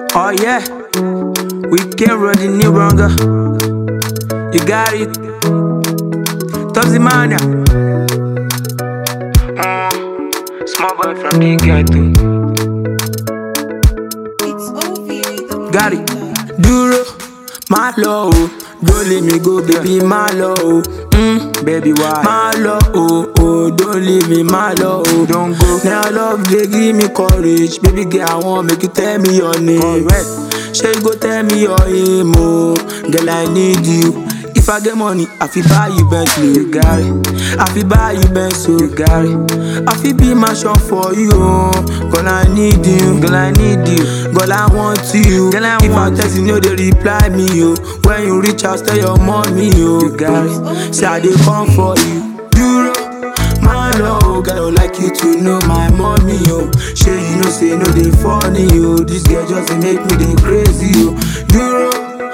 Oh yeah, we came with the new banger. You got it, Topsy Mania. Mm, small boy from the ghetto. It's OVA. the Got it. producer. Duro, my love, don't let me go, baby, my love. Mm, baby, why? My love, oh, oh, don't leave me, my love. Don't go. Now love, they give me courage. Baby, girl, I want make you tell me your name. Correct. Sure, you go tell me your aim, oh. Girl, I need you. If I get money, I fi buy you Bentley, you got it. I fi buy you Benz, so you got it. I fi be my shop for you, oh. Girl, I need you. Girl, I need you. Girl, I want you. Girl, I if I text you, no, they reply me, yo. When you reach out, tell your mommy, yo. You got it. Say I dey come for you. Euro, my love, girl, I like you to know my mommy, yo. Sure, you know, say no, they funny, yo. This girl just dey make me dey crazy, yo. Euro,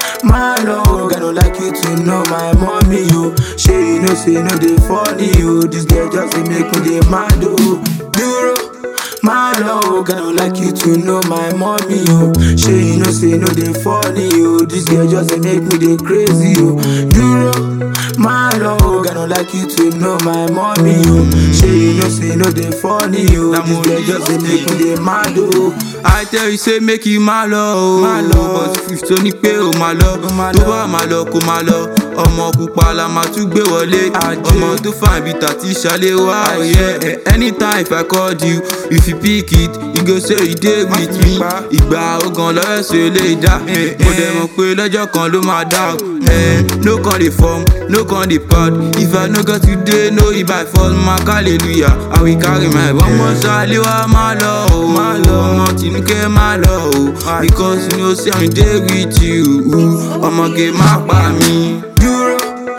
my love, girl, I like you to know my mommy, yo. Sure, you know, say no, they funny, yo. This girl just dey make me dey mad, oh. Euro. My love, girl, I like you to know my mommy, yo. Sure, you know, say no, they funny, yo. This girl just dey make me dey crazy, yo. Duro, my love, girl, I like you to know my mommy, yo. Sure, you know, say no, they funny, yo. This girl just dey make me dey mad, oh. I tell you say make you má lọ o. Má lọ. But if tó ní pé o má lọ. má Tó lọ. bá má lọ kó má lọ. Ọmọ pupa la máa tún gbé wọlé. Ajé. Ọmọ tó fà bí tàtí ṣalé wá. Ajé. Yeah. Anytime if I called you, if you pick it, you go say you dey with fi me. pa. Ìgbà ogan lọ́wọ́ ṣe lè dá. Mo dẹ̀ mọ̀ pé lọ́jọ́ kan ló máa dá o. Eh, No con dey form, no con dey pad. If I no get today, no if I fall, ma hallelujah. I will carry my ọmọ sálé wá má lọ o. Má lọ ọmọ Tinúkẹ́ má lọ o. Because you know say I dey with you. Ọmọge má pa mí. Duro,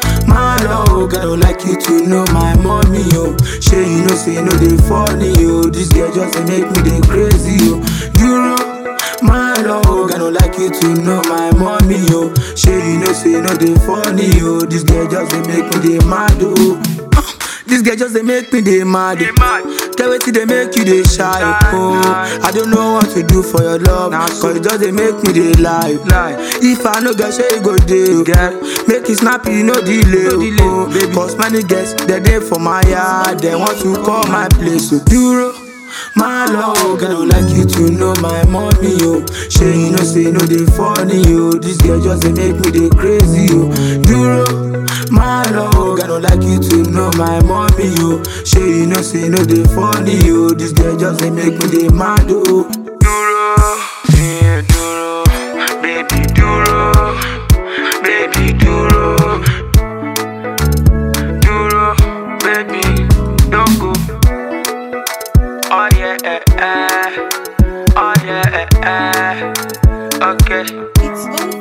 my love, girl, I like you to know my mommy, yo. Sure, you know, say no, they funny, yo. This girl just dey make me dey crazy, yo. Duro, my love, girl, I like you to know my mommy, yo. Sure, you know, say no, they funny, yo. This girl just dey make me dey mad, oh. Uh, This girl just dey make me dey mad. Get wetin dey make you dey shy, oh. I don't know what to do for your love, cause it just dey make me dey lie. If I no get shey you go dey, girl, make it snappy, no delay, oh. Baby, cause many girls dey dey for my yard, they want to call my place, so duro. My love, girl, I like you to know my mommy, yo. Sure, you know, say no, they funny, yo. This girl just dey make me dey crazy, yo. Duro, my love, girl, I like you to know my mommy, yo. Sure, you know, say no, they funny, yo. This girl just dey make me dey mad, oh. Duro, yeah, duro, baby, duro, baby, duro, duro, baby, don't go. Oh yeah, eh, eh. Oh yeah, eh, eh. Okay. It's OVA.